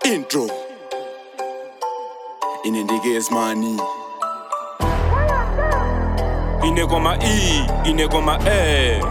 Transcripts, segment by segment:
intro inendikes money inekoma e inekoma e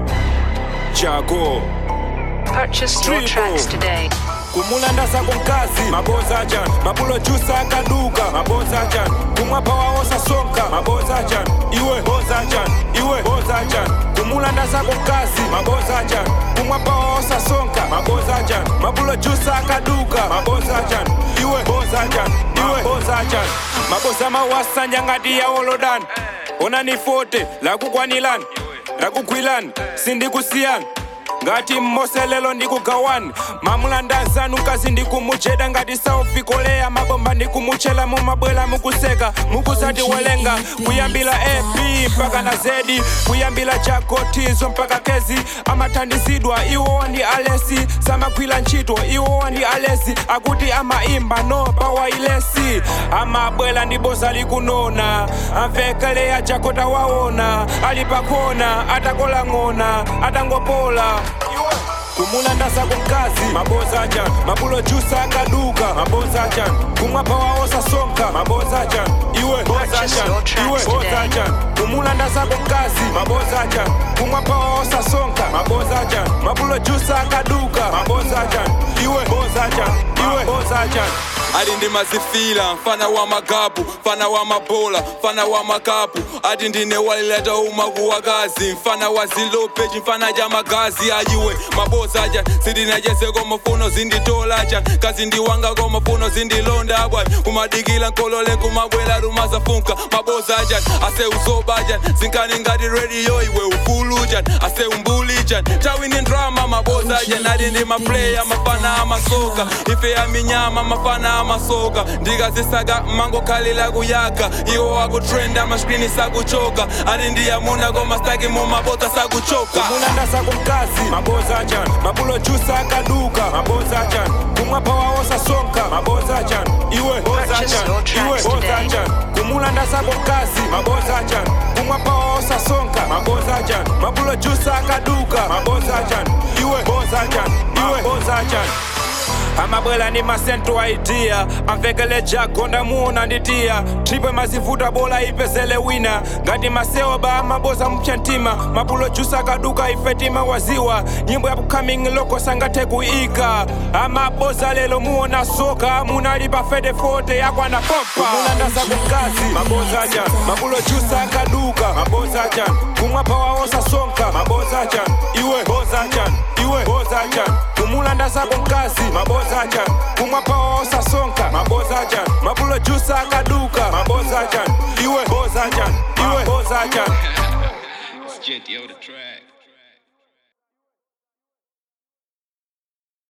jago Purchase your Triple. tracks today. kumulanda sako mkazi maboza jan mabulo jusa akaduka maboza jan kumwapa waosa sonka maboza jan iwe boza jan iwe boza jan kumulanda sako mkazi maboza jan kumwapa waosa sonka maboza jan mabulo jusa akaduka maboza jan iwe boza jan iwe boza jan maboza mawasanja ngati ya olodan onani fote lakukwanilani lakugwilani sindikusiyani ngati mmoselelo ndikugawani mamulandazanu kazi ndikumujeda ngati saufikolea mabomba ndikumuchela mumabwela mukuseka mukusati welenga kuyambila ap mpaka na zedi kuyambila jakotizo mpaka kezi amathandizidwa iwo ndi alesi samagwira ntchito iwo ndi alesi akuti amaimba no pawailesi amabwela ndi boza likunona amvekeleya jakota waona ali pakona atakola ng'ona atangopola kumulanda sako mkazi maboza jan mabulo jusa akaduka maboza jan kumwapa waosa sonka maboza jan iwe boza Purchase jan your tracks iwe boza today. jan kumulanda sako mkazi maboza jan kumwapa waosa sonka maboza jan mabulo jusa akaduka maboza jan iwe boza jan iwe boza jan ati ndimazifila mfana wa magabu mfana wa mabola mfana wa makapu ati ndine walileta umaku wakazi mfana wa zilopeji mfana ja magazi ayiwe mabosa jan sindinajezeko mafuno zinditola jan kazi ndiwanga ko mafuno zindilonda bwan kumadikila nkolole kumabwela rumazafunka mabosa jan ase uzoba jan zinkani ngati radio iwe ufulu jan ase umbuli jan tawini drama mabosa jan ati ndi maplaya mafana amasoka ife ya minyama mafana amasoka ndikazisaka mango khalila kuyaka iwo akutrenda mashkrini sakuchoka ati ndiyamuna komastaki mumabota sakuchoka kumulanda sako mkazi maboza jan mabulo jusa akaduka maboza jan kumwapa waosa sonka maboza jan iwe boza Purchase jan your tracks iwe boza today. jan kumulanda sako mkazi maboza jan kumwapa waosa sonka maboza jan mabulo jusa akaduka maboza jan iwe boza jan iwe boza jan amabwela ni masento aidia amvekele jago ndamuona nditia tripe mazivuta bola ipezele wina ngati masewa ba amaboza mpya ntima mabulo jusa kaduka ifetima waziwa nyimbo ya upcoming loko sangathe kuika amaboza lelo muona soka munalipa fede fote yakwana pompa kumulanda sako mkazi maboza jan mabulo jusa akaduka maboza jan kumwapa waosa sonka maboza jan iwe boza jan iwe boza jan kumulanda sako mkazi maboza jan kumwapa waosa sonka maboza jan mabulo jusa akaduka maboza jan iwe boza jan iwe boza jan It's Jet, yo, the track.